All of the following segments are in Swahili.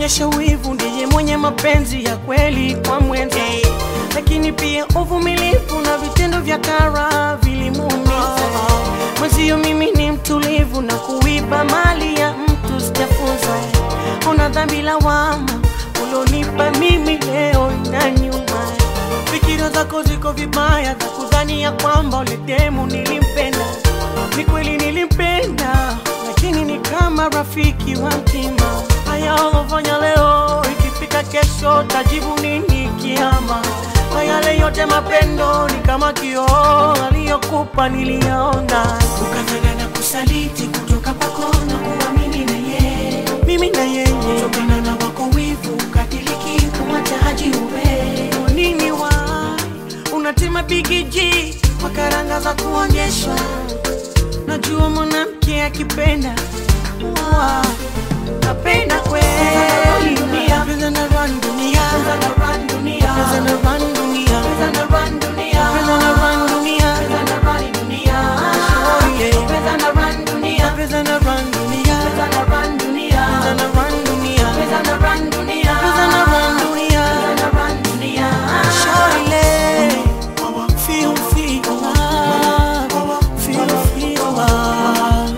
anaonyesha wivu ndiye mwenye mapenzi ya kweli kwa mwenza, lakini pia uvumilivu na vitendo vya kara vilimuumiza mwenzio. Mimi ni mtulivu na kuiba mali ya mtu sijafunza. Una dhambi lawama ulonipa mimi leo na nyuma. Fikira zako ziko vibaya za kudhani ya kwamba ule demu nilimpenda. Ni kweli nilimpenda, lakini ni kama rafiki wa mtima. Haya ulofanya leo, ikifika kesho tajibu nini kiama? Kwa yale yote mapendo ni kama kioo aliyokupa niliyaona, ukafanya na kusaliti kutoka kwako na kuamini na yeye, mimi na yeye kutokana na wako wivu ukadiriki kumwacha haji uwe nini wa unatima bigiji kwa karanga za kuonyeshwa. Najua mwanamke akipenda wa napenda kweli dunia, pesa na run dunia, Pesa na run dunia, pesa na run dunia, pesa na run dunia, pesa na run dunia, pesa na run dunia, Oh, yeah. pesa na run dunia, pesa na run dunia, pesa na run dunia, pesa na run dunia, pesa na run dunia, pesa na run dunia. pesa na run dunia. Shawty, feel, feel love, feel, feel love.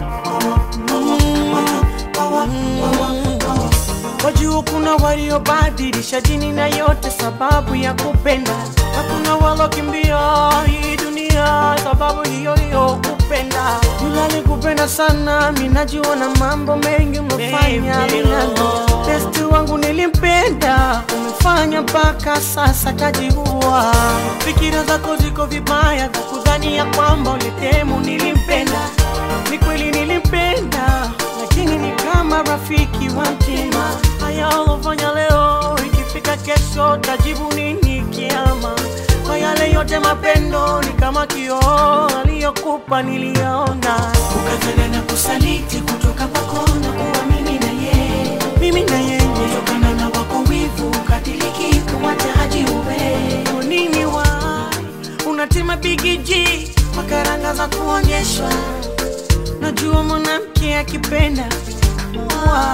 Wajua kuna waliobadilisha dini na yote sababu ya kupenda, hakuna walokimbia hii dunia sababu hiyo hiyo kupenda. Yule alikupenda sana, mimi najua na mambo mengi umefanya minano. Besti wangu nilimpenda, umefanya mpaka sasa kajiua. Fikira zako ziko vibaya za kudhani ya kwamba ule demu nilimpenda. Ni kweli nilimpenda, lakini ni kama rafiki wa mtima. Haya ulofanya leo, ikifika kesho tajibu nini kiama? Kwa yale yote mapendo ni kama kioo aliyokupa niliyaona, ukafanya na kusaliti kutoka kwako na kuamini na yeye, mimi na yeye kutokana na wako wivu ukadiriki kumwacha haji uwe nini wa unatima bigiji kwa karanga za kuonyeshwa. Najua mwanamke akipenda wa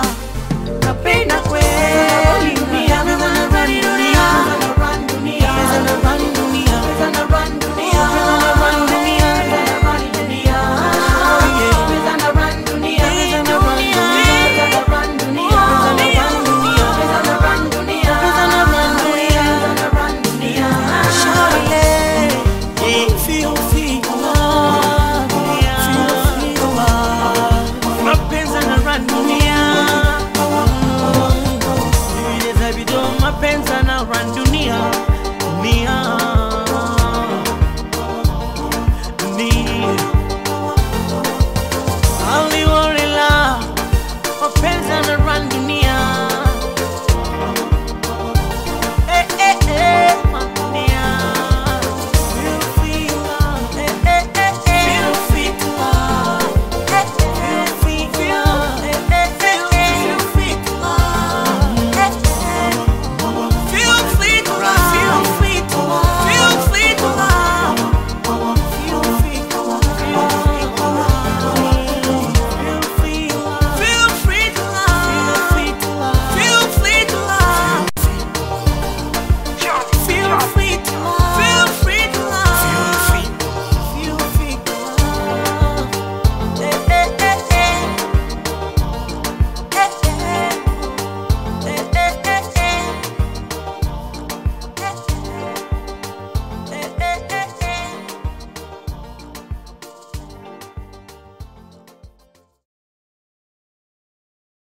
napenda kweli dunia, pesa na run dunia, pesa na run dunia,